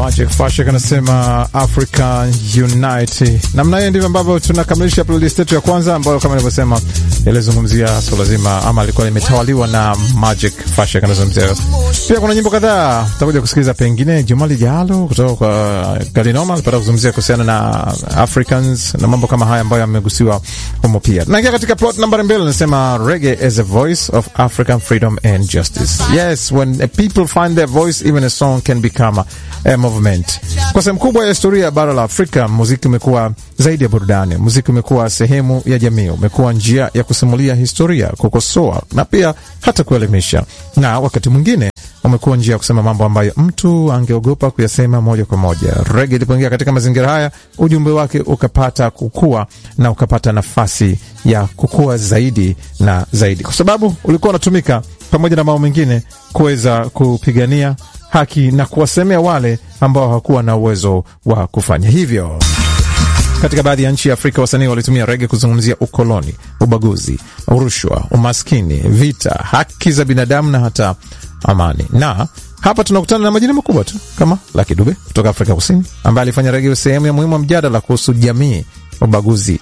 Magic Fashion anasema Africa Unite. Namna hiyo ndivyo ambavyo tunakamilisha playlist yetu ya kwanza ambayo kama nilivyosema ilizungumzia swala zima ama alikuwa limetawaliwa na Magic Fashion anazungumzia. Pia kuna nyimbo kadhaa tutakuja kusikiliza, pengine Jumali Jalo kutoka kwa Galinoma alipata kuzungumzia kuhusiana na Africans na mambo kama haya ambayo yamegusiwa humo. Pia tunaingia katika plot nambari mbili, nasema reggae as a voice of African freedom and justice. Yes, when people find their voice even a song can become a movement. Kwa sehemu kubwa ya historia ya bara la Afrika, muziki umekuwa zaidi ya burudani. Muziki umekuwa sehemu ya jamii, umekuwa njia ya kusimulia historia, kukosoa na pia hata kuelimisha, na wakati mwingine umekuwa njia ya kusema mambo ambayo mtu angeogopa kuyasema moja kwa moja. Rege ilipoingia katika mazingira haya, ujumbe wake ukapata kukua na ukapata nafasi ya kukua zaidi na zaidi, kwa sababu ulikuwa unatumika pamoja na mambo mengine kuweza kupigania haki na kuwasemea wale ambao hawakuwa na uwezo wa kufanya hivyo. Katika baadhi ya nchi ya Afrika wasanii walitumia rege kuzungumzia ukoloni, ubaguzi, rushwa, umaskini, vita, haki za binadamu na hata amani. Na hapa tunakutana na majina makubwa tu kama Lucky Dube kutoka Afrika Kusini, ambaye alifanya rege sehemu ya muhimu wa mjadala kuhusu jamii, ubaguzi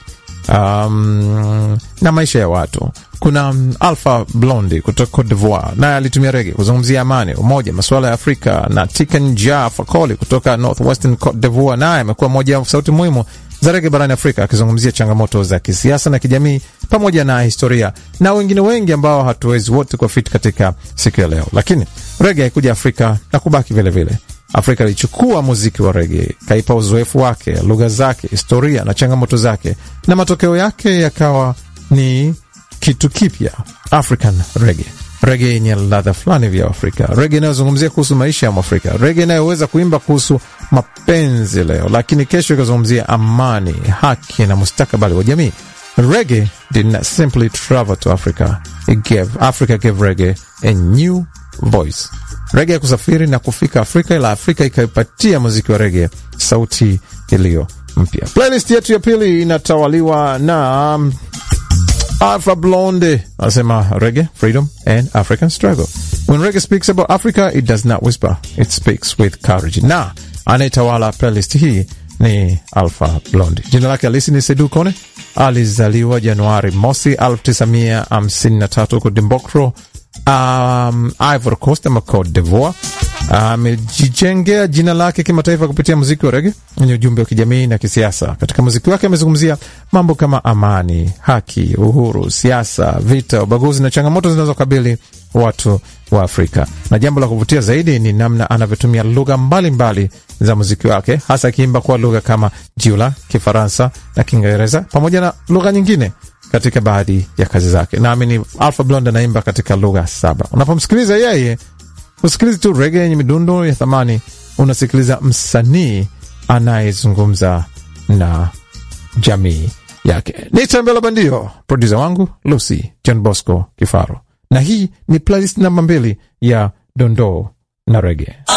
um, na maisha ya watu. Kuna um, Alpha Blondy kutoka Cote d'Ivoire, naye alitumia rege kuzungumzia amani, umoja, masuala ya Afrika, na Tiken Jah Fakoly kutoka Northwestern Cote d'Ivoire, naye amekuwa moja ya sauti muhimu za rege barani Afrika akizungumzia changamoto za kisiasa na kijamii pamoja na historia na wengine wengi ambao hatuwezi wote kwa fit katika siku ya leo, lakini rege haikuja Afrika na kubaki vilevile vile. Afrika ilichukua muziki wa rege, kaipa uzoefu wake, lugha zake, historia na changamoto zake, na matokeo yake yakawa ni kitu kipya, African rege, rege yenye ladha fulani vya Afrika, rege inayozungumzia kuhusu maisha ya Mwafrika, rege inayoweza kuimba kuhusu mapenzi leo, lakini kesho ikazungumzia amani, haki na mustakabali wa jamii. Reggae did not simply travel to Africa, it gave, Africa gave reggae a new voice. Rege ya kusafiri na kufika Afrika, ila Afrika ikaipatia muziki wa rege sauti iliyo mpya. Playlist yetu ya pili inatawaliwa na um, Alpha Blondy anasema reggae, freedom and African struggle. When reggae speaks about Africa, it does not whisper, it speaks with courage. Na anayetawala playlist hii ni Alpha Blondy. Jina lake halisi ni Sedu Kone. Alizaliwa Januari mosi 1953 huko Dimbokro, um, Ivory Coast ama Cote d'Ivoire. Amejijengea uh, jina lake kimataifa kupitia muziki wa rege wenye ujumbe wa kijamii na kisiasa. Katika muziki wake amezungumzia mambo kama amani, haki, uhuru, siasa, vita, ubaguzi na changamoto zinazokabili watu wa Afrika. Na jambo la kuvutia zaidi ni namna anavyotumia lugha mbalimbali za muziki wake, hasa akiimba kwa lugha kama Jiula, Kifaransa na Kiingereza pamoja na lugha nyingine katika baadhi ya kazi zake. Naamini Alpha Blondy anaimba katika lugha saba. Unapomsikiliza yeye usikilizi tu rege yenye midundo ya thamani, unasikiliza msanii anayezungumza na jamii yake. Ni Tembela Bandio, produsa wangu Lucy John Bosco Kifaro, na hii ni playlist namba mbili ya dondoo na rege.